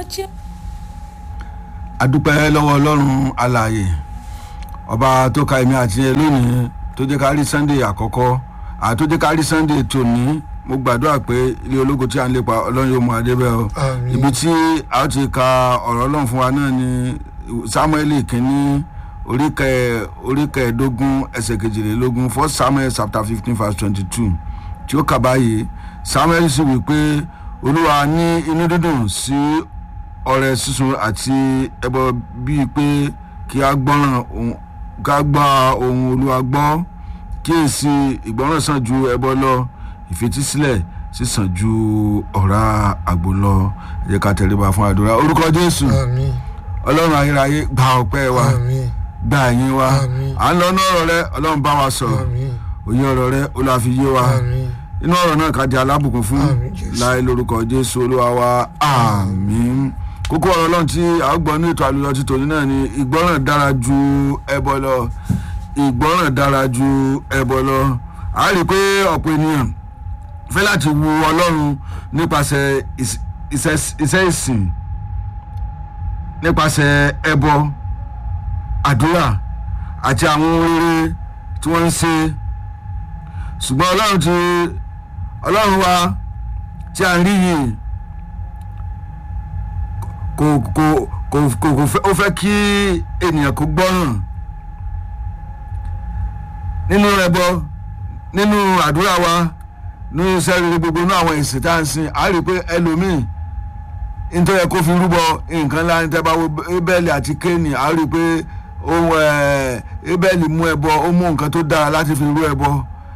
jẹ́ adúpẹ́ lọ́wọ́ ọlọ́run alààyè ọba tó ka èmi àti ẹ lónìí tó jẹ́ ká rí sunday àkọ́kọ́ àti tó jẹ́ ká rí sunday tòní mo gbàdúrà pé ilé ológo tí a ń lépa ọlọ́run yóò mú adé bẹ́ẹ̀ o Àmín. ibi tí a ó ti ka ọ̀rọ̀ ọlọ́run fún wa náà ni samuel kínní oríkẹ- oríkẹẹ̀ẹ́dógún ẹsẹ̀ kejìlélógún first samuel chapter fifteen verse twenty-two tí ó kà báyìí samuel sì wí pé olúwa ní inú dídùn sí ọrẹ sísun àti ẹbọ bíi pé kí a gbọ́ràn ohun- ká gba ohun olúwa gbọ́ kíyèsí ìgbọ́ràn sàn ju ẹbọ lọ ìfetísílẹ̀ sì sàn ju ọ̀rá àgbò lọ ẹ jẹ́ ká tẹríba fún àdúrà orúkọ jésù àmín ọlọ́run ayérayé gba ọpẹ́ wa àmín gba ẹ̀yìn wa Àmín. à ń lọ ní ọ̀rọ̀ rẹ ọlọ́run bá wa sọ̀rọ̀ àmín òye ọ̀rọ̀ rẹ ó la fi yé wa àmín inú ọ̀rọ̀ náà ká di alábùkún fún Àmín, Jésù. láì lórúkọ jésù olúwa wa àmín kókó ọ̀rọ̀ ọlọ́run tí a ó gbọ́ ní ètò àlùyọ ti tòní náà ni ìgbọ́ràn dára ju ẹbọ lọ ìgbọ́ràn dára ju ẹbọ lọ a rí i pé ọ̀pọ̀ ènìyàn fẹ́ láti wu ọlọ́run nípasẹ̀ ìs- iṣẹ́ iṣẹ́ ìsìn nípasẹ̀ ẹbọ àdúrà àti àwọn ohun rere tí wọ́n ń ṣe ṣùgbọ́n ọlọ́run ti ọlọ́run wa tí a ń rí yìí kò kò kò kò kò fẹ́ ó fẹ́ kí ènìyàn kó gbọ́ràn nínú ẹbọ nínú àdúrà wa nínú iṣẹ́ rere gbogbo nínú àwọn ìsìn tá à ń sìn á rí i pé ẹlòmíì nítorí ẹ kó fi rúbọ nǹkan ńlá ní tẹ́bá wo ebẹ́ẹ̀lì àti kéènì á rí i pé ohun ẹ̀ ebẹ́ẹ̀lì mú ẹbọ ó mú nǹkan tó dára láti fi rú ẹbọ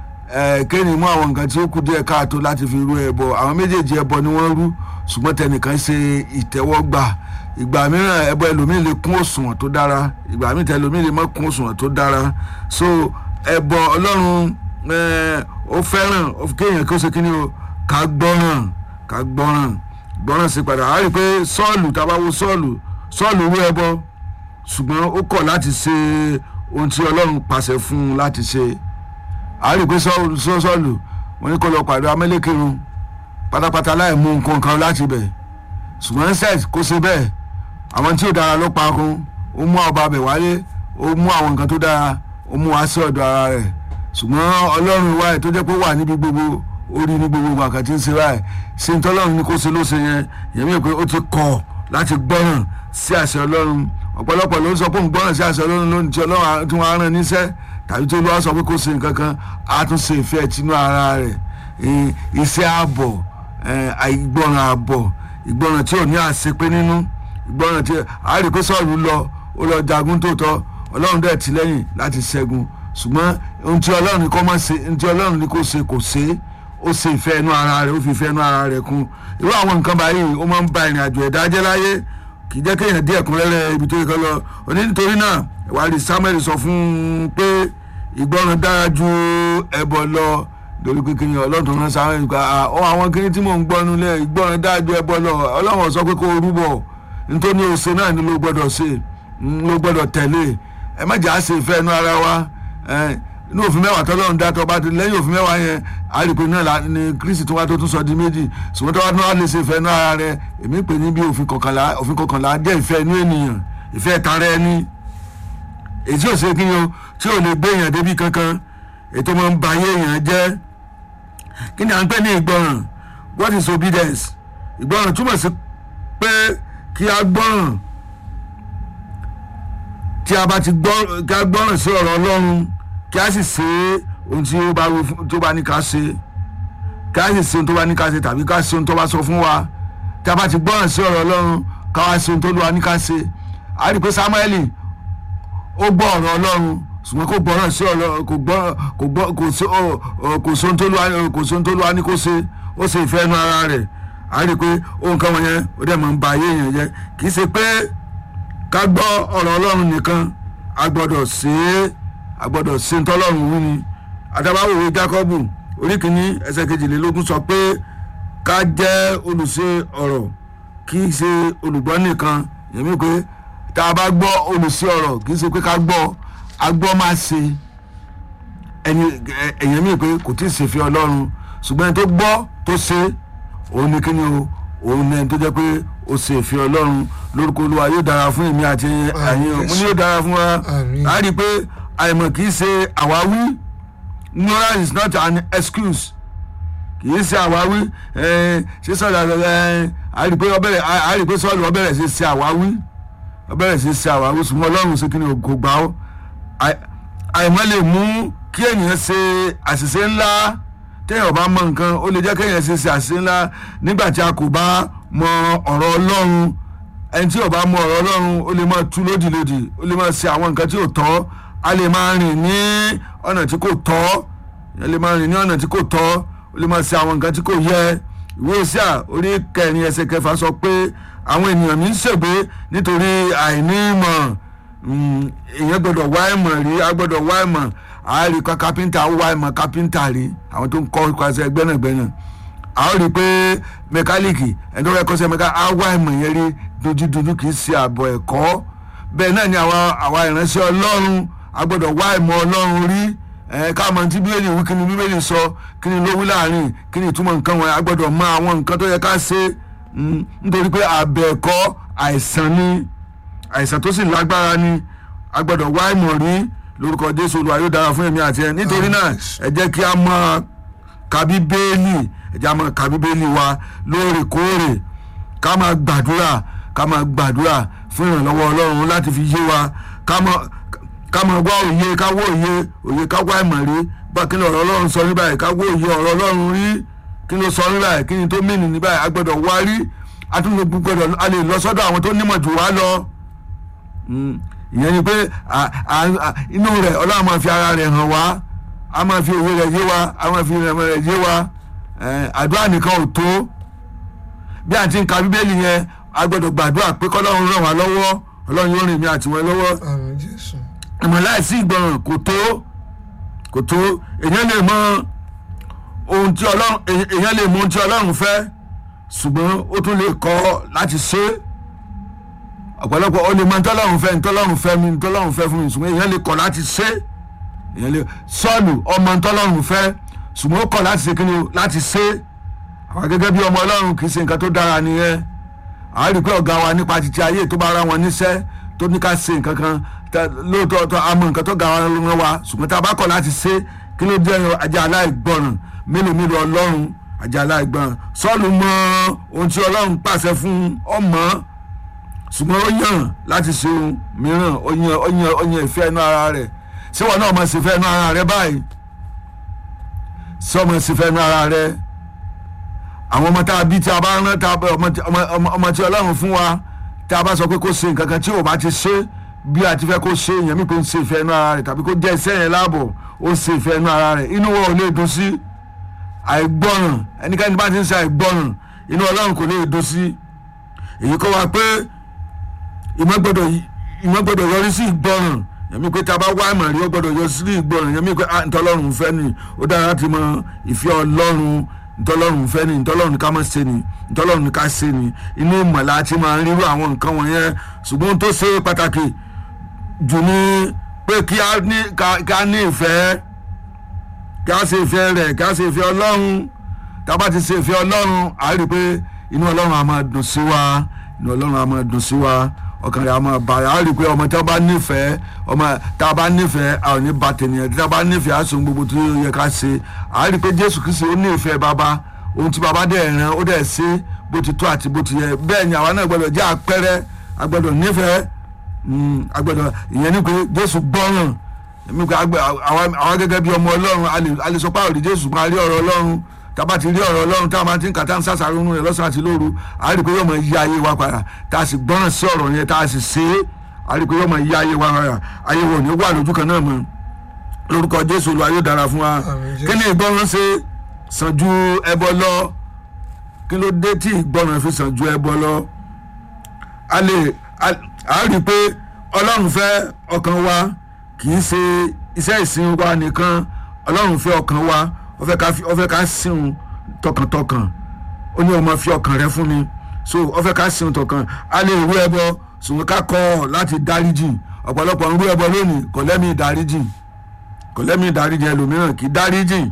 ẹ̀ kéènì mú àwọn nǹkan tí ó kù díẹ̀ káàtó láti fi rú ẹbọ àwọn méjèèjì ẹbọ ni wọ́n rú ṣùgbọ́n tẹnìkan ṣe ìtẹ́wọ́gbà ìgbà mìíràn ẹbọ ẹlòmíì lè kún òṣùwọ̀n tó dára ìgbà mìíràn tẹlòmíì lè má kún òṣùwọ̀n tó dára so ẹbọ ọlọ́run ẹ̀, ó fẹ́ràn ó- kéèyàn kó ṣe kíní o ká gbọ́ràn ká gbọ́ràn gbọ́ràn sí padà á rí i pé sọ́ọ̀lù tá a bá wo sọ́ọ̀lù sọ́ọ̀lù rú ẹbọ ṣùgbọ́n ó kọ̀ láti ṣe ohun tí ọlọ́run pàṣẹ fún un láti ṣe a rí i pé sọ́ọ̀lù sọ́ọ̀lù wọ́n ní kó lọ pàdé amẹ́lẹ́kẹ̀rún pátápátá láì mú nǹkan kan láti bẹ̀ ṣùgbọ́n set kó ṣe bẹ́ẹ̀ àwọn tí ò dára ló pa kún ó mú ọba bẹ̀ wálé ó mú àwọn nǹkan tó dára ó mú wá sí ọ̀dọ̀ ara rẹ̀ ṣùgbọ́n ọlọ́run wa ẹ̀ tó jẹ́ pé ó wà níbi gbogbo orí ní gbogbo àkàn tí ń ṣe báyìí ṣé ń tọ́lọ́run ní kó ṣe ló ṣe yẹn yẹn mi pé ó ti kọ̀ láti gbọ́ràn sí àṣẹ ọlọ́run ọ̀pọ̀lọpọ̀ ló ń sọ pé òun gbọ́ràn sí àṣẹ ọlọ́run lónìí tí ọlọ́run á- tí wọ́n á rán níṣẹ́ tàbí tí olúwa sọ pé kó ṣe nǹkan kan á tún ṣe ìfẹ́ tinú ara rẹ̀ Eh, iṣẹ́ ààbọ̀ eh, àìgbọràn ààbọ̀ ìgbọràn tí ò ní àṣepé nínú ìgbọràn tí a rí i pé sọ́ọ̀lù lọ ó lọ jagun tó tọ́ ọlọ́run dẹ̀ tì lẹ́yìn láti ṣẹ́gun ṣùgbọ́n ohun tí ọlọ́run ní kó má ṣe ohun tí ọlọ́run ní kó ṣe kò ṣe é ó ṣe ìfẹ́ inú ara rẹ̀ ó fi ìfẹ́ inú ara rẹ̀ kún irú àwọn nǹkan báyìí ó máa ń ba ìrìn àjò ẹ̀dá jẹ́ láyé kì í jẹ́ kéèyàn dé ẹ̀kúnrẹ́rẹ́ ibi tó yẹ kó lọ òní nítorí náà ìwádìí samuel sọ fún un pé ìgbọràn dára ju ẹbọ lọ lórí pé kí ni ọlọ́run tó rán samuel gba ọ àwọn kiri tí mò ń gbọ́ nulẹ̀ ìgbọràn dára ju ẹbọ lọ ọlọ́run sọ pé kó o rúbọ nítorí òsè náà ni ló gbọ́dọ̀ ṣe ń ló gbọ́dọ̀ tẹ̀lé ẹ má jà á ṣe ìfẹ́ inú ara wa ẹ, inú òfin mẹ́wàá tọ́lọ́run dá tọ́ba ti lẹ́yìn òfin mẹ́wàá yẹn àríkò náà la- ni kristi tó wá tó tún sọ di méjì ṣùgbọ́n tọ́ba tó wá lè ṣe ìfẹ́ inú ara rẹ èmi pè ní bí òfin kọkànlá òfin kọkànlá jẹ́ ìfẹ́ inú ènìyàn ìfẹ́ tara ẹni èyí tí ò ṣe kí ni o tí ò lè gbé èèyàn débi kankan ètò máa ń ba ayé èèyàn jẹ́ kí ni à ń pè ní ìgbọràn what is obedience ìgbọràn túmọ̀ sí pé kí a gbọ́ràn tí a bá ti gbọ́ kí a gbọ́ràn sí ọ̀rọ̀ ọlọ́run kí a sì ṣe ohun tí ó bá wí fún- tó bá ní ká ṣe kí a sì ṣe ohun tó bá ní ká ṣe tàbí ká ṣe ohun tó bá sọ fún wa tí a bá ti gbọ́ràn sí ọ̀rọ̀ ọlọ́run ká wá ṣe ohun tó lù wá ní ká ṣe a rí i pé samuel ó gbọ́ ọ̀rọ̀ ọlọ́run ṣùgbọ́n kò gbọ́ràn sí ọ̀rọ̀ kò gbọ́ kò gbọ́ kò sí ọ- ọ- kò sí ohun tó lù wá kò sí ohun tó lù wá ní kó ṣe ó ṣe ìfẹ́ inú ara rẹ̀ a rí i pé ohun kan wọ̀nyẹn ó dẹ̀ máa ń ba ayé èèyàn jẹ́ kì í ṣe pé ká gbọ́ ọ̀rọ̀ ọlọ́run nìkan a gbọ́dọ̀ ṣe é a gbọ́dọ̀ ṣe ń tọ́lọ́run wí ni àtàbáwòye jákọ́bù orí kìíní ẹsẹ̀ kejìlélógún sọ pé ká jẹ́ olùṣe ọ̀rọ̀ kì í ṣe olùgbọ́ nìkan yẹ̀mí pé tá a bá gbọ́ olùṣe ọ̀rọ̀ kì í ṣe pé ká gbọ́ a gbọ́ máa ṣe ẹni ẹ̀yẹ́ mi pé kò tí ì ṣèfẹ́ ọlọ́run ṣùgbọ́n ẹni tó gbọ́ tó ṣe òun ni kí ni o òun ní ẹni tó jẹ́ pé ó ṣe ìfẹ́ ọlọ́run lórúkọ olúwa yóò dára fún èmi àti ẹ̀yin o mo ní yóò dára fún wa Àmín. a rí i pé àìmọ̀ kì í ṣe àwáwí ignorance is not an excuse kì í ṣe àwáwí ẹ, ṣé sọ̀rọ̀ ẹ a rí i pé ọbẹ̀rẹ̀ a rí i pé sọ́ọ̀lù ọbẹ̀rẹ̀ ṣe ṣe àwáwí ọbẹ̀rẹ̀ ṣe ṣe àwáwí ṣùgbọ́n ọlọ́run ṣe kí ni kò gbà ó Àì- àìmọ̀ lè mú kí ènìyàn ṣe àṣìṣe ńlá téèyàn bá mọ nǹkan ó lè jẹ́ kéèyàn ṣe ṣe àṣìṣe ńlá nígbà tí a kò bá mọ ọ̀rọ̀ ọlọ́run ẹni tí ò bá mọ ọ̀rọ̀ ọlọ́run ó lè máa tú lódìlódì ó lè máa ṣe àwọn nǹkan tí ò tọ́ a lè máa rìn ní ọ̀nà tí kò tọ́ a lè máa rìn ní ọ̀nà tí kò tọ́ ó lè máa ṣe àwọn nǹkan tí kò yẹ ìwé Hósíà orí kẹrin ẹsẹ̀ kẹfà sọ pé àwọn ènìyàn mi ń ṣègbé nítorí àìní ìmọ̀ Mm, èèyàn gbọ́dọ̀ wá ìmọ̀ rí a gbọ́dọ̀ wá ìmọ̀ àárí kọ́ kápẹ́ńtà wá ìmọ̀ kápẹ́ńtà rí àwọn tó ń kọ́ ìkọ́sẹ́ gbẹ́nàgbẹ́nà a ó rí i pé mẹkáníìkì ẹni tó fẹ́ kọ́sẹ́ mẹká á wá ìmọ̀ yẹn rí dojúdojú kì í ṣe àbọ̀ ẹ̀kọ́ bẹ́ẹ̀ náà ni àwa àwa ìránṣẹ́ ọlọ́run a gbọ́dọ̀ wá ìmọ̀ ọlọ́run rí ẹ ká mọ̀ tí bíbélì wí kí ni bíbélì sọ kí ni ló wí láàrin kí ni ìtumọ̀ nǹkan wọn a gbọ́dọ̀ mọ àwọn nǹkan tó yẹ ká ṣe mm, nítorí pé àbẹ̀ẹ̀kọ́ àìsàn ni àìsàn tó sì lágbára ni a gbọ́dọ̀ wá ìmọ̀ rí lórúkọ jésù olúwa yóò dára fún èmi àti ẹ nítorí náà ẹ jẹ́ kí a máa ka bíbélì ẹ jẹ́ a máa ka bíbélì wa lóòrèkóòrè ká máa gbàdúrà ká máa gbàdúrà fún ìrànlọ́wọ́ ọlọ́run láti fi yé wa ká máa ká máa wá òye ká wá òye òye ká wá ìmọ̀ rí bá kí ni ọ̀rọ̀ ọlọ́run sọ ní báyìí ká wá òye ọ̀rọ̀ ọlọ́run rí kí ló sọ ní báyìí kí ni tó mìnì ní báyìí a gbọ́dọ̀ wá rí a tún lè gbọ́dọ̀ a lè lọ sọ́dọ̀ àwọn tó nímọ̀ jù wá lọ Mm. ìyẹn ni pé à- à- à- inú rẹ̀ ọlọ́run máa fi ara rẹ̀ hàn wá a máa fi òye rẹ̀ yé wa a máa fi ìrẹ̀mọ̀ rẹ̀ yé wa Eh, àdúrà nìkan ò tó bí a ti ń ka bíbélì yẹn a gbọ́dọ̀ gbàdúrà pé kọ́lọ́run ràn wá lọ́wọ́ ọlọ́run yóò rìn mí àti wọn lọ́wọ́ àmín jésù ìmọ̀ láìsí ìgbọràn kò tó kò tó èèyàn lè mọ ohun tí ọlọ́run èèyàn èèyàn lè mọ ohun tí ọlọ́run fẹ́ ṣùgbọ́n ó tún lè kọ̀ láti ṣe é ọ̀pọ̀lọpọ̀ ó lè mọ ntọ́lọ́run fẹ́ ntọ́lọ́run fẹ́ mi ntọ́lọ́run fẹ́ fún mi ṣùgbọ́n èèyàn lè kọ̀ láti ṣe é èèyàn lè sọ́ọ̀lù ọmọ ntọ́lọ́run fẹ́ ṣùgbọ́n ó kọ̀ láti ṣe kíni o láti ṣe é àwọn gẹ́gẹ́ bí ọmọ ọlọ́run kì í ṣe nǹkan tó dára nìyẹn a rí i pé ọ̀gá wa nípa títí ayé tó bá ra wọn níṣẹ́ tó ní ká ṣe nǹkan kan tá- lóòótọ́ tó a mọ nǹkan tó ga wa rán wa ṣùgbọ́n tá a bá kọ̀ láti ṣe kí ló jẹ́ ajá aláìgbọràn mélòó mélòó ọlọ́run ajá aláìgbọràn sọ́ọ̀lù mọ ohun tí ọlọ́run pàṣẹ fún ọmọ ṣùgbọ́n ó yàn láti ṣe ohun mìíràn ó yan ó yan ó yan ìfẹ́ inú ara rẹ̀ ṣé wọn náà mọ̀ sí ìfẹ́ inú ara rẹ̀ báyìí ṣé ọmọ sí ìfẹ́ inú ara rẹ̀ àwọn ọmọ tá a bí tí a bá rán tá a bá ọmọ tí- ọmọ- ọmọ- ọmọ tí ọlọ́run fún wa tá a bá sọ pé kó ṣe nǹkan kan tí ò bá ti ṣe bí a ti fẹ́ kó ṣe èèyàn mi kò ń ṣe ìfẹ́ inú ara rẹ̀ tàbí kó jẹ́ iṣẹ́ yẹn láàbọ̀ ó ṣe ìfẹ́ inú ara rẹ̀ inú wọn ò lè dùn sí àìgbọràn ẹnikẹ́ni bá ti ń ṣe àìgbọràn inú ọlọ́run kò lè dùn sí èyí kọ́ wa pé ìmọ̀ gbọ́dọ̀ ìmọ̀ gbọ́dọ̀ yọrí sí ìgbọràn yẹmi pé tá a bá wá ìmọ̀ rí ó gbọ́dọ̀ yọrí sí ìgbọràn yẹmi pé ah ntọ́lọ́run fẹ́ ni ó dára láti mọ ìfẹ́ ọlọ́run ntọ́lọ́run fẹ́ ni ntọ́lọ́run ká má ṣe ni ntọ́lọ́run ká ṣe ni inú ìmọ̀lá ti máa ń rírú àwọn nǹkan wọ̀nyẹn ṣùgbọ́n ohun tó ṣe pàtàkì jù ní pé kí a ní ká- ká ní ìfẹ́ kí a ṣe ìfẹ́ rẹ̀ kí a ṣe ìfẹ́ ọlọ́run tá a bá ti ṣe ìfẹ́ ọlọ́run à á rí i pé inú ọlọ́run á máa dùn sí wa inú ọlọ́run á máa dùn sí wa ọkàn rẹ̀ á máa bá a rí i pé ọmọ tí a bá nífẹ̀ẹ́ ọmọ tá a bá nífẹ̀ẹ́ a ò ní ba tènìyàn tí a bá nífẹ̀ẹ́ a sọ gbogbo tí ó yẹ ká ṣe à á rí i pé jésù kristu ó ní ìfẹ́ bàbá ohun tí bàbá dẹ̀ ràn ó dẹ̀ ṣe bó ti tó àti bó ti yẹ bẹ́ẹ̀ ni àwa náà gbọ́dọ̀ jẹ́ àpẹẹrẹ a gbọ́dọ̀ nífẹ̀ẹ́ Mm, a gbọ́dọ̀ ìyẹn ni pé jésù gbọ́ràn èmi pé àgbẹ̀ àwọn àwọn gẹ́gẹ́ bí ọmọ ọlọ́run a lè- a lè sọ pé àwòrán jésù máa rí ọ̀rọ̀ ọlọ́run tá a bá ti rí ọ̀rọ̀ ọlọ́run tá a máa ti ń kà tá a ń sàṣàrò nínú rẹ̀ lọ́sàn-án àti lóru a rí i pé yóò máa yí ayé wa padà tá a sì gbọ́ràn sí ọ̀rọ̀ yẹn tá a sì ṣe é a rí i pé yóò máa yí ayé wa padà ayé wa ò ní wà lójú kan náà mọ́ lórúkọ jésù olúwa yóò dára fún wa Àmín, Jésù. kí ni ìgbọràn ṣe sàn ju ẹbọ lọ kí ló dé tí ìgbọràn fi sàn ju ẹbọ lọ a lè a a rí i pé ọlọ́run fẹ́ ọkàn wa kì í ṣe iṣẹ́ ìsìn wa nìkan ọlọ́run fẹ́ ọkàn wa ó fẹ́ ká fi- ó fẹ́ ká sìn tọkàntọkàn ó ní ọmọ fi ọkàn rẹ fún mi so ó fẹ́ ká sìn tọkàn a lè rú ẹbọ ṣùgbọ́n ká kọ́ láti dáríjì ọ̀pọ̀lọpọ̀ ń rú ẹbọ lónìí kò lẹ́mìí dáríjì kò lẹ́mìí dáríjì ẹlòmíràn kì í dáríjì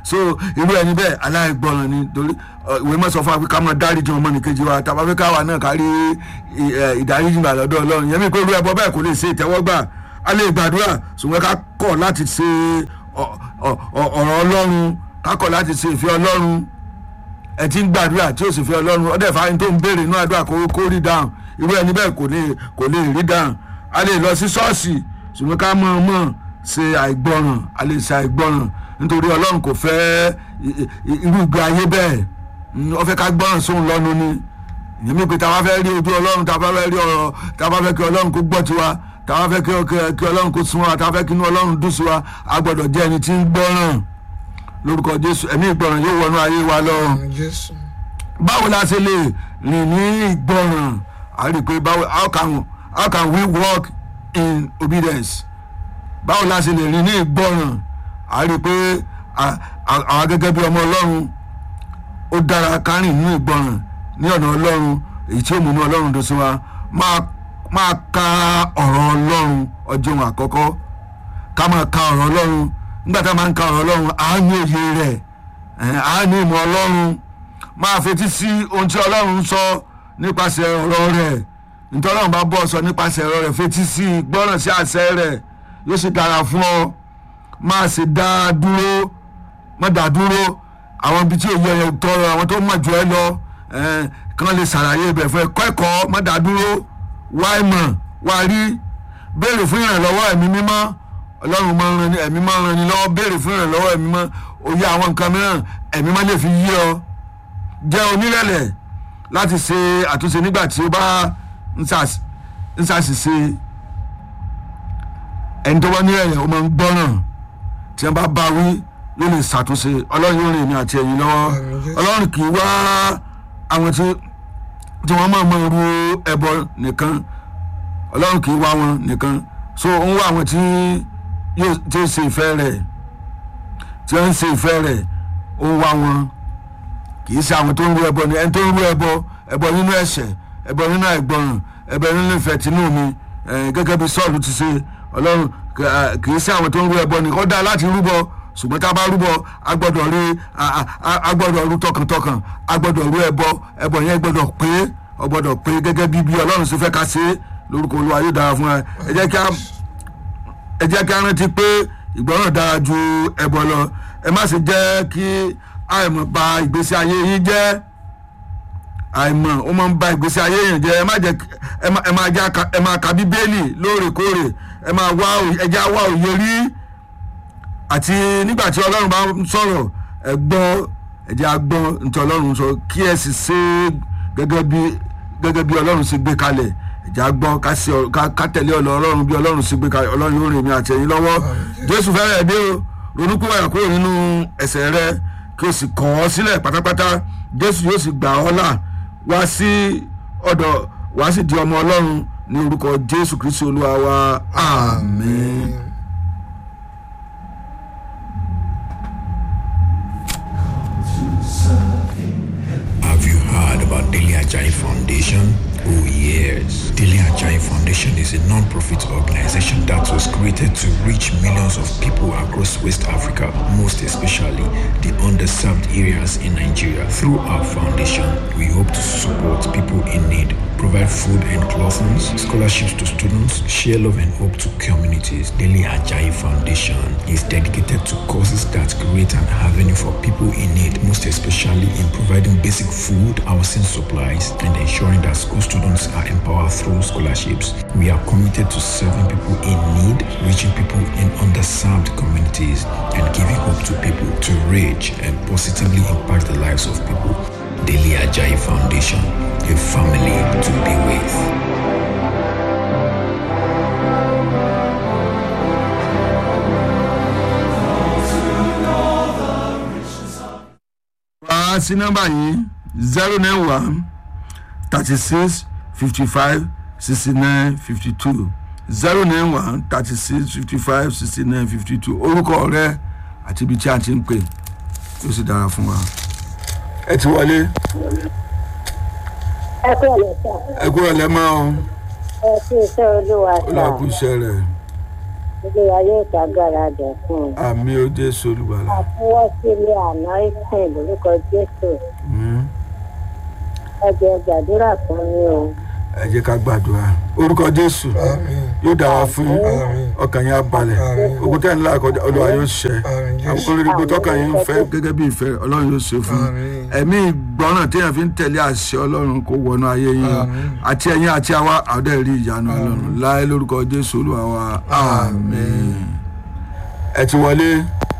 so irú ẹni bẹ́ẹ̀ aláìgbọràn ni torí ọ, ìwé mọ́ sọ fún wa pé ká máa dáríjì ọmọ nìkejì wa tàbá fẹ́ káwa náà kárí ì- ẹ, ìdáríjì gbà lọ́dọ̀ ọlọ́run yẹn mi pé irú ẹbọ bẹ́ẹ̀ kò lè ṣe ìtẹ́wọ́gbà a lè gbàdúrà ṣùgbọ́n ká kọ̀ láti ṣe ọ- ọ- ọ- ọ̀rọ̀ ọlọ́run ká kọ̀ láti ṣe ìfẹ́ ọlọ́run ẹ ti ń gbàdúrà tí ó sì fi ọlọ́run ọdẹ fàáyín tó ń béèrè inú àdúrà kó kó rí dáhùn irú ẹni bẹ́ẹ̀ kò lè kò lè rí dáhùn a lè lọ sí ṣọ́ọ̀ṣì ṣùgbọ́n ká mọ̀ mọ̀ ṣe àìgbọràn a lè ṣe àìgbọràn nítorí ọlọ́run kò fẹ́ i- i- irú ìgbé ayé bẹ́ẹ̀ Mm, ó fẹ́ ká gbọ́ràn sóun lọ́nu ni ìyẹn mi pé tá a bá fẹ́ rí ojú ọlọ́run tá a bá fẹ́ rí ọ̀rọ̀ tá a bá fẹ́ kí ọlọ́run kó gbọ́ tiwa tá a bá fẹ́ kí- kí kí ọlọ́run kó súnmọ́ wa tá a fẹ́ kí inú ọlọ́run dùn sí wa a gbọ́dọ̀ jẹ́ ẹni tí ń gbọ́ràn lórúkọ jésù ẹ̀mí ìgbọràn yóò wọnú ayé wa lọ jésù báwo la ṣe lè rìn ní ìgbọràn a rí i pé báwo how can how can we walk in obedience báwo la ṣe lè rìn ní ìgbọràn a rí i pé a- a- àwa gẹ́gẹ́ bí ọmọ ọlọ́run ó dára ká rìn nínú ìgbọràn ní ọ̀nà ọlọ́run èyí tí ó mú inú ọlọ́run dùn sí wa máa máa ka ọ̀rọ̀ ọlọ́run ọjọ́ òun àkọ́kọ́ ká máa ka ọ̀rọ̀ ọlọ́run nígbà tá a máa ń ka ọ̀rọ̀ ọlọ́run àá ní òye rẹ̀ ẹ̀, àá ní ìmọ̀ ọlọ́run máa fetí sí ohun tí ọlọ́run ń sọ nípasẹ̀ ọ̀rọ̀ rẹ̀ nítorí ọlọ́run bá bọ́ sọ nípasẹ̀ ọ̀rọ̀ rẹ̀ fetí sí i gbọ́ràn sí àṣẹ rẹ̀ yóò sì dára fún ọ máa sì dá a dúró má dá a dúró àwọn ibi tí òye ẹ̀ tọrọ àwọn tó mọ̀ jù ẹ lọ ẹ̀, kán lè ṣàlàyé ibẹ̀ fún ẹ kọ́ ẹ̀kọ́ má dá a dúró wá ìmọ̀ wá rí béèrè fún ìrànlọ́wọ́ ẹ̀mí mímọ́ ọlọ́run máa ń ran ni ẹ̀mí máa ń ran ni lọ́wọ́ béèrè fún ìrànlọ́wọ́ ẹ̀mí mímọ́ òye àwọn nǹkan mìíràn ẹ̀mí máa lè fi yí ọ jẹ́ onírẹ̀lẹ̀ láti ṣe àtúnṣe nígbà tí ó bá ń ṣàṣ- ń ṣàṣìṣe ẹni tó bá nírẹ̀lẹ̀ ó máa ń gbọ́ràn tí wọ́n bá bá wí yóò lè ṣàtúnṣe ọlọ́run yóò rìn èmi àti ẹ̀yin lọ́wọ́ Àmín Jésù. ọlọ́run kì í wá àwọn tí tí wọ́n máa máa ru ẹbọ nìkan ọlọ́run kì í wá wọn nìkan so ó ń wá àwọn tí yóò tí ó ṣe ìfẹ́ rẹ̀ tí wọ́n ń ṣe ìfẹ́ rẹ̀ ó ń wá wọn kì í ṣe àwọn tó ń ru ẹbọ ni ẹni tó ń ru ẹbọ ẹbọ nínú ẹ̀ṣẹ̀ ẹbọ nínú àìgbọràn ẹbọ nínú ìfẹ́ tinú mi eh, gẹ́gẹ́ bí sọ́ọ̀lù ti ṣe ọlọ́run kì- ah, kì í ṣe àwọn tó ń ru ẹbọ ni ó dáa láti rúbọ ṣùgbọ́n tá a bá rúbọ a gbọ́dọ̀ rí a- a- a- a gbọ́dọ̀ rú tọkàntọkàn a gbọ́dọ̀ rú ẹbọ ẹbọ yẹn gbọ́dọ̀ pé ọ gbọ́dọ̀ pé gẹ́gẹ́ bí bí ọlọ́run ṣe fẹ́ ká ṣe é lórúkọ olúwa yóò dára fún ẹ ẹ jẹ́ kí a ẹ jẹ́ kí a rántí pé ìgbọràn dára ju ẹbọ lọ ẹ má ṣe jẹ́ kí àìmọ̀ bà ìgbésí ayé yín jẹ́ àìmọ̀ ó máa ń ba ìgbésí ayé yẹn jẹ́ ẹ má jẹ́ kí- ẹ má- ẹ máa já ka- ẹ máa ka bíbélì lóòrèkóòrè ẹ máa wá òye- ẹ já wá òye rí àti nígbà tí ọlọ́run bá ń sọ̀rọ̀ ẹ gbọ́ ẹ jẹ́ á gbọ́ nítorí ọlọ́run sọ kí ẹ sì ṣe é gẹ́gẹ́ bí gẹ́gẹ́ bí ọlọ́run ṣe gbé kalẹ̀ ẹ jẹ́ á gbọ́ ká ṣe ọ- ká- ká tẹ̀lé ọ̀lọ́ ọlọ́run bí ọlọ́run ṣe gbé kalẹ̀ ọlọ́run yóò rìn mí àti ẹ̀yin lọ́wọ́ jésù fẹ́rẹ̀ dé o ronúkúwàyà kúrò nínú ẹ̀ṣẹ̀ rẹ kí o sì kọ̀ ọ́ sílẹ̀ pátápátá jésù yóò sì gbà ọ́ là wá sí ọ̀dọ̀ wá sì di ọmọ ọlọ́run ní orúkọ jésù kristi olúwa wa àmín. Have you heard about Daily Ajay Foundation? Oh yes. Daily Ajay Foundation is a non-profit organization that was created to reach millions of people across West Africa, most especially the underserved areas in Nigeria. Through our foundation, we hope to support people in need, provide food and clothing, scholarships to students, share love and hope to communities. Daily Ajay Foundation is dedicated to causes that create an avenue for people in need, most especially in providing basic food, housing supplies, and ensuring that school students are empowered through scholarships. We are committed to serving people in need, reaching people in underserved communities, and giving hope to people to reach and positively impact the lives of people. Daily Ajay Foundation, a family to be with. wá sí nọ́mbà yìí zero nine one thirty six fifty five sixty nine fifty two zero nine one thirty six fifty five sixty nine fifty two orúkọ rẹ àti ibi tí a ti ń pè yóò sì dára fún wa. ẹ ti wọlé ẹ kú ọ̀lẹ́ sà ẹ kúrò lẹ́mọ́ o ẹ kú iṣẹ́ olúwa ó lọ sà kú iṣẹ́ rẹ̀ olúwa yóò ṣàgbára dẹ̀ fún un. àmì ó jésù olùgbàlà àfọwọ́ sílé àná ìsìn lórúkọ jésù Mm. ẹjẹ gbàdúrà fún mi o. ẹ jẹ́ ká gbàdúrà orúkọ jésù Àmín. yóò dára fún yín Àmín. ọkàn yín á balẹ̀ Àmín. ogun tẹ́ ń là kọjá olúwa yóò ṣẹ Àmín, Jésù. àwọn olórí gbogbo tọ́kàn yín ń fẹ́ gẹ́gẹ́ bí ìfẹ́ ọlọ́run yóò ṣe fún yín Àmín. ẹ̀mí ìgbọ́ràn téèyàn fi ń tẹ̀lé àṣẹ ọlọ́run kó wọnú ayé yín lọ Àmín. àti ẹ̀yin àti àwa àdé rí ìyanu ọlọ́run láé lórúkọ jésù olúwa wa àmín ẹ ti wọlé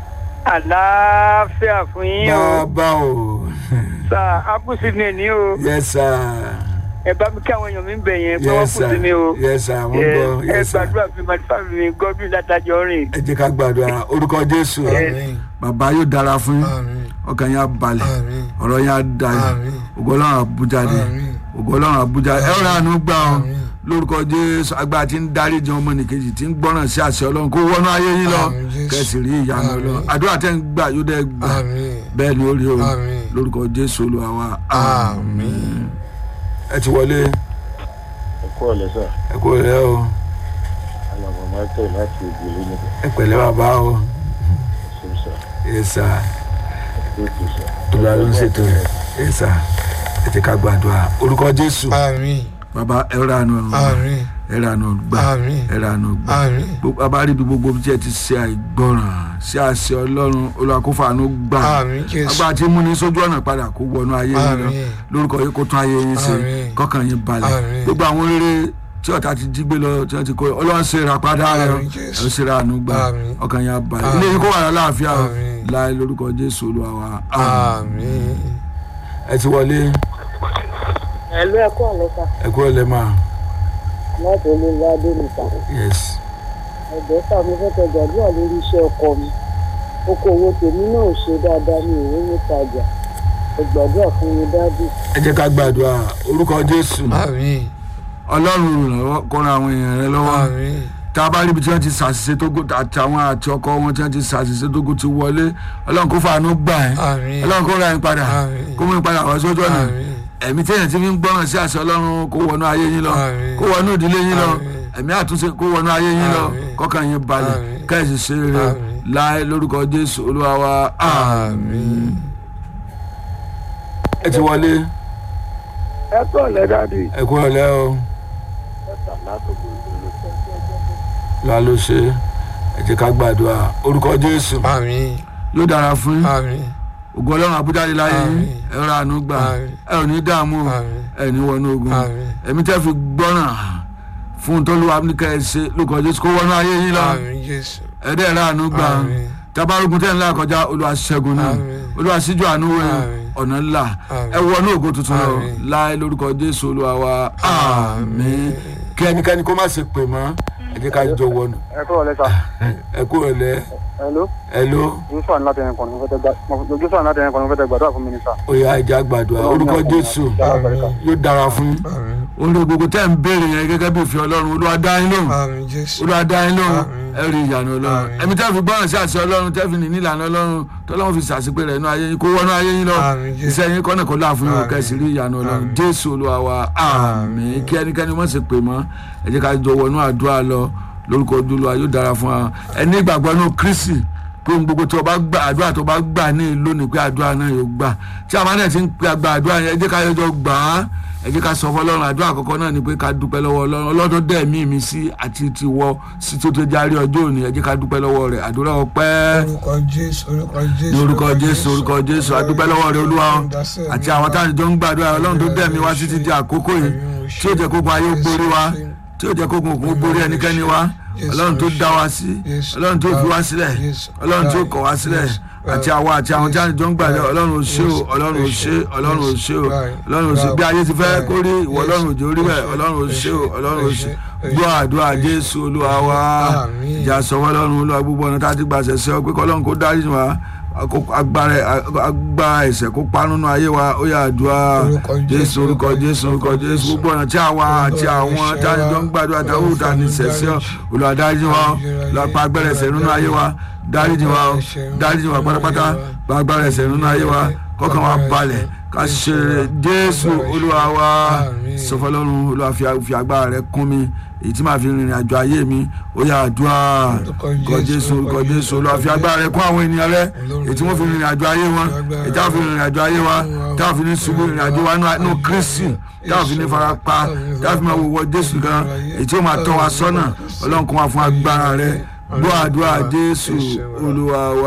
àlàáfíà fún yín o bàbá o sà ápùsì ní ẹni o yes sir ẹ bá mi kí àwọn èèyàn mi ń bẹ̀ yẹn pé wọ́n yes kù sir sí mi o yes sir wọ́n ẹ gbọ́ ẹ yes sir gbàdúrà fún mi fáwọn mi godwin látàjọ rìn ẹ jẹ́ ká gbàdúrà orúkọ jésù Àmín. bàbá yóò dára fún yín Àmín. ọkàn yín á balẹ̀ Àmín. ọ̀rọ̀ yín á dayọ̀ Àmín. ògo ọlọ́run àbújá ni Àmín. ògo ọlọ́run àbújá ẹ ọ̀rọ̀ àánú gbà ọ́ Àmín. lórúkọ jésù agbára tí ń dárí jẹun ọmọnìkejì tí ń gbọ́ràn sí àṣẹ ọlọ́run kó wọnú ayé yín lọ Àmín, Jésù. kẹsì rí ìyanu Àmín. ọlọ́run àdúrà tẹ́ ń gbà yóò dẹ́ gbà Àmín. bẹ́ẹ̀ ni ó rí o Àmín. lórúkọ jésù olúwa wa Àmín. ẹ ti wọlé ẹ kú ọ̀lẹ́ sà ẹ kú rẹ o alàgbà michael láti ìgbèlú níbẹ̀ ẹ pẹ̀lẹ́ bàbá o ṣe sà ẹ sà ẹ kú sà. olúwa ló ń ṣètò rẹ ẹ sà ẹ ti ká gbàdúrà orúkọ jésù Àmín. bàbá ẹ rà àánú ọ̀run gbà Àmín. ẹ rà àánú gbà Àmín. ẹ rà àánú gbà Àmín. gbogbo abárí ibi gbogbo tí ẹ ti ṣe àìgbọràn sí àṣẹ ọlọ́run olùwàkófàánú gbà Àmín, Jésù. agbára tí mú ní sójú ọ̀nà padà kó wọnú ayé yín lọ Àmín. lórúkọ yìí kó tún ayé yín ṣe Àmín. kọkàn yín balẹ̀ Àmín. gbogbo àwọn rere tí ọ̀tá ti jí gbé lọ tí wọ́n ti kó ọlọ́run ṣe ìràpadà rẹ Àmín, Jésù. ẹ ṣe ra àánú gbà Àmín. ọkàn yín á balẹ̀ Àmín. ilé yín kó wà láàfíà o Àmín. láì lórúkọ jésù olúwa wa Àmín. ẹ ti wọlé ẹ̀lú ẹ̀kọ́ ọ̀lẹ́ta ẹ kúrò lẹ́ máa láti olúwadé nìta yes ẹ̀jẹ̀ sà mo fẹ́ tẹ gbàdúrà lórí iṣẹ́ ọkọ mi oko owó tèmi náà ò ṣe dáadáa ní ìwé nítajà ẹ gbàdúrà fún mi dádì. ẹ jẹ́ ká gbàdúrà orúkọ jésù Àmín. ọlọ́run olùrànlọ́wọ́ kó ran àwọn èèyàn rẹ lọ́wọ́ Àmín. tá a bá ríbi tí wọ́n ti ṣàṣìṣe tó gò àtàwọn àti ọkọ wọn tí wọ́n ti ṣàṣìṣe tó gò ti wọlé ọlọ́run kó fàánú gbà ẹ́ Àmín. ọlọ́run kó ra yín padà Àmín. kó mú yín padà wá sójú ọ̀nà Àmín. ẹ̀mí téèyàn ti fi ń gbọ́ràn sí àṣẹ ọlọ́run kó wọnú ayé yín lọ Àmín. kó wọnú ìdílé yín lọ Àmín. ẹ̀mí àtúnṣe kó wọnú ayé yín lọ Àmín. kọ́kàn yín balẹ̀ Àmín. kẹ́sì ṣe rere Àmín. láì lórúkọ jésù olúwa wa Àmín. ẹ ti wọlé ẹ kú ọ̀lẹ́ dáàdì ẹ kú ọ̀lẹ́ o la ló ṣe ẹ jẹ́ ká gbàdúrà orúkọ jésù Àmín. yóò dára fún yín Àmín. ògo ọlọ́run àbújáde láyé yín Àmín. ẹ ra àánú gbà Àmín. ẹ ò ní dààmú o, Àmín. ẹ ní wọnú ogun Àmín. ẹ̀mí tẹ́ fi gbọ́ràn fún tọ́lúwa ní ká ẹ ṣe lórúkọ jésù kó wọnú ayé yín lọ Àmín, Jésù. ẹ dẹ́ ra àánú gbà Àmín. tabarugun tẹ́ ń là kọjá olúwa ṣẹ́gun náà Àmín. olúwa síjú àánú wẹ̀ Àmín. ọ̀nà ńlá Àmín. ẹ wọnú ògo tuntun lọ Àmín. láì lórúkọ jésù olúwa wa àmín kí ẹnikẹ́ni kó má ṣe pè mọ́ ẹ jẹ́ ká jọ wọnú ẹ kú ọ̀lẹ́ sà ẹ kú ọ̀lẹ́ hello ẹ ló joshua láti ẹ̀yìn kan ní mo fẹ́ tẹ gbà joshua láti ẹ̀yìn kan ní mo fẹ́ tẹ gbàdúrà fún mi ní sà. ó yá ẹja gbàdúrà orúkọ jésù yóò dára fún yín Àmín. olú gbogbo tẹ́ ń béèrè yẹn gẹ́gẹ́ bí ìfẹ́ ọlọ́run olúwa dá yín lóhùn Àmín, Jésù. olúwa dá yín lóhùn Àmín. ẹ rí ìyànà ọlọ́run Àmín. ẹ̀mí tẹ́ fi gbọ́ràn sí àṣẹ ọlọ́run tẹ́ fi nìní ìlànà ọlọ́run tọ́lọ́run fi ṣàṣepé rẹ̀ inú ayé yín kó wọnú ayé yín lọ Àmín, Jésù. iṣẹ́ yín kọ́nà kó láà fún yín Àmín. kẹ́sì rí ìyànà ọlọ́run Àmín. jésù olúwa wa àmín kí ẹnikẹ́ni mọ̀ sí pè mọ́ ẹ jẹ́ ká jọ wọnú àdúrà lọ lórúkọ ojúlùwà yóò dára fún wa ẹni ìgbàgbọ́ inú kristi pé ohun gbogbo tí o bá gbà àdúrà tó bá gbà ní ìlú ni pé àdúrà náà yóò gbà tí a máa náà ti ń pe àgbà àdúrà yẹn ẹ jẹ́ ká yọjọ́ gbà á ẹ jẹ́ ká sọ fún ọlọ́run àdúrà àkọ́kọ́ náà ni pé ká dúpẹ́ lọ́wọ́ ọlọ́run ọlọ́run tó dẹ̀ mí mi sí àti tiwọ́ sí tó tó járí ọjọ́ òní ẹ jẹ́ ká dúpẹ́ lọ́wọ́ rẹ̀ àdúrà ọpẹ́ Orúkọ Jésù, orúkọ Jésù. ní orúkọ jésù orúkọ jésù adúpẹ́ lọ́wọ́ rẹ̀ olúwa o àti àwọn táwọn ìjọ ń gbàdúrà ọlọ́run tó dẹ̀ mí wá títí di àkókò yìí tí ó jẹ́ kókun ayé ó borí wa tí ó jẹ́ kókun òkun ó borí ẹnikẹ́ni wa ọlọ́run tó dá wa sí ọlọ́run tó fi wá sílẹ̀ ọlọ́run tó kọ̀ wá sílẹ̀ àti àwa àti àwọn tí a jọ ń gbàdúrà ọlọ́run ò ṣe o ọlọ́run ò ṣe ọlọ́run ò ṣe o ọlọ́run ò ṣe bí ayé ti fẹ́ kó rí ìwọ ọlọ́run òjò rí bẹ́ẹ̀ ọlọ́run ò ṣe o ọlọ́run ò ṣe gbọ́ àdúrà jésù olúwa wa Àmín. ìjà sọ̀rọ̀ ọlọ́run olúwa gbogbo ọ̀nà tá a ti gbàṣẹ sí ọ pé kọ́lọ́run kó dárí wa kó agbára agbára ẹ̀ṣẹ̀ kó pa nínú ayé wa ó yà àdúrà Orúkọ jésù Jésù, orúkọ jésù orúkọ jésù gbogbo ọ̀nà tí àwa àti àwọn tí a jọ ń gbàdúrà táwọn òòtà ní sẹ̀sẹ̀ olúwa dáríjì wa olúwa pa agbára ẹ̀ṣẹ̀ nínú ayé wa dáríjì wa dáríjì wa pátápátá pa agbára ẹ̀ṣẹ̀ nínú ayé wa kọ́kàn wa balẹ̀ ká ṣe rere jésù olúwa wa Àmín. sọfọlọ́run olúwa fi fi agbára rẹ kún mi èyí tí màá fi rìnrìn àjò ayé mi ó yà àdúrà Orúkọ kọ Jésù, jésù orúkọ kọ Jésù, jésù olúwa fi agbára rẹ kún àwọn ènìyàn rẹ Ọlọ́run èyí tí wọ́n fi rìnrìn àjò ayé wọn èyí tí wọ́n fi rìnrìn àjò ayé wa tí wọ́n fi ní ṣubú rìnrìn àjò wa nínú kristi tí wọ́n fi ní farapa tí wọ́n fi máa wò wọ jésù gan èyí tí ó máa tọ́ wa sọ́nà ọlọ́run kún wa fún agbára rẹ gbọ́ àdúrà jésù olúwa wa.